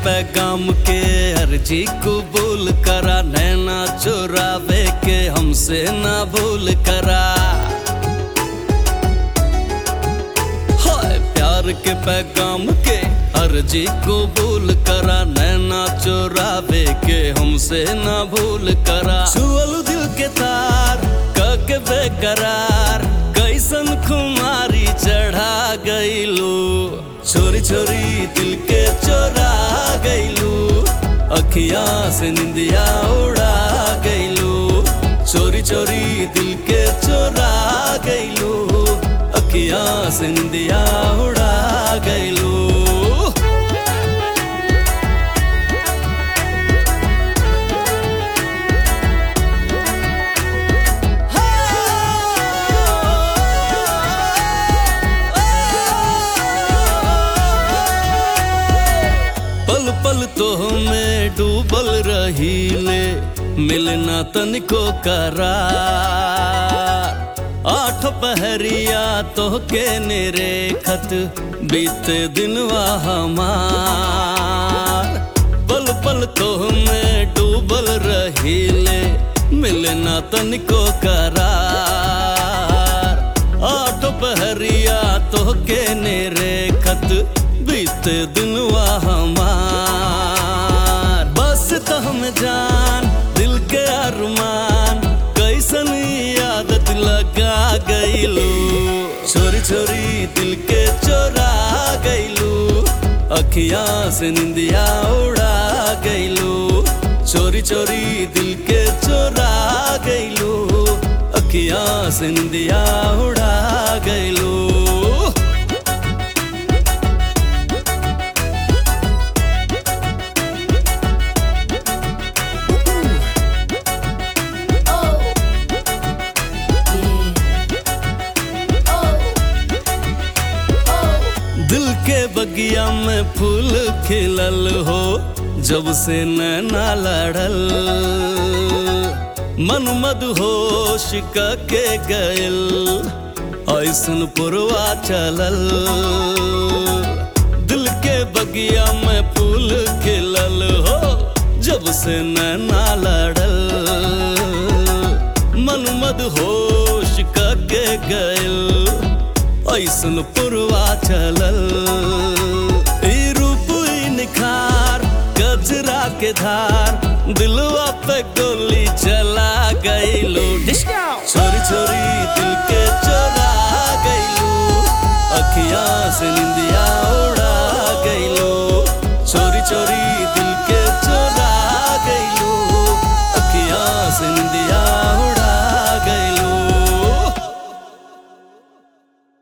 पैगाम के अर्जी कबूल करा नैना चुरावे के हमसे ना भूल करा हाय प्यार के पैगाम के अर्जी कबूल करा नैना चुरावे के हमसे ना भूल करा छुअल दिल के तार कके बेकरार कैसन खुमारी चढ़ा गईलू छोरी छोरी दिल के चोरा गईलू अखिया से निंदिया उड़ा गईलू चोरी चोरी दिल के चोरा गईलू अखिया से निंदिया उड़ा गईलू पल पल तो में डूबल रही ले मिलना तनिको करार आठ पहरिया तो के नेरे खत बीते दिनवा हमार पल पल तो में डूबल रही ले मिलना तनिको करार आठ पहरिया तो के नेरे खत बीते दिनवा हमार बस तो हम जान दिल के अरमान कैसन आदत लगा गईलू छोरी छोरी दिल के चोरा गईलू अखिया से निंदिया उड़ा गईलू चोरी चोरी दिल के चोरा गईलू अखिया से निंदिया उड़ा गईलू Oh. Yeah. Oh. Oh. दिल के बगिया में फूल खिलल हो जब से नैना लड़ल मन मद होश के गयल ऐसन पुरवा चलल दिल के बगिया में फूल खिलल हो जब से नैना लड़ल मन मद होश के गयल ऐसन पुरवा चलल ई रूप ई निखार गजरा के धार दिलवा पे गोली चला गईलो छोरी छोरी दिल के चोरा गईलू अखिया से निंदिया उड़ा गईलो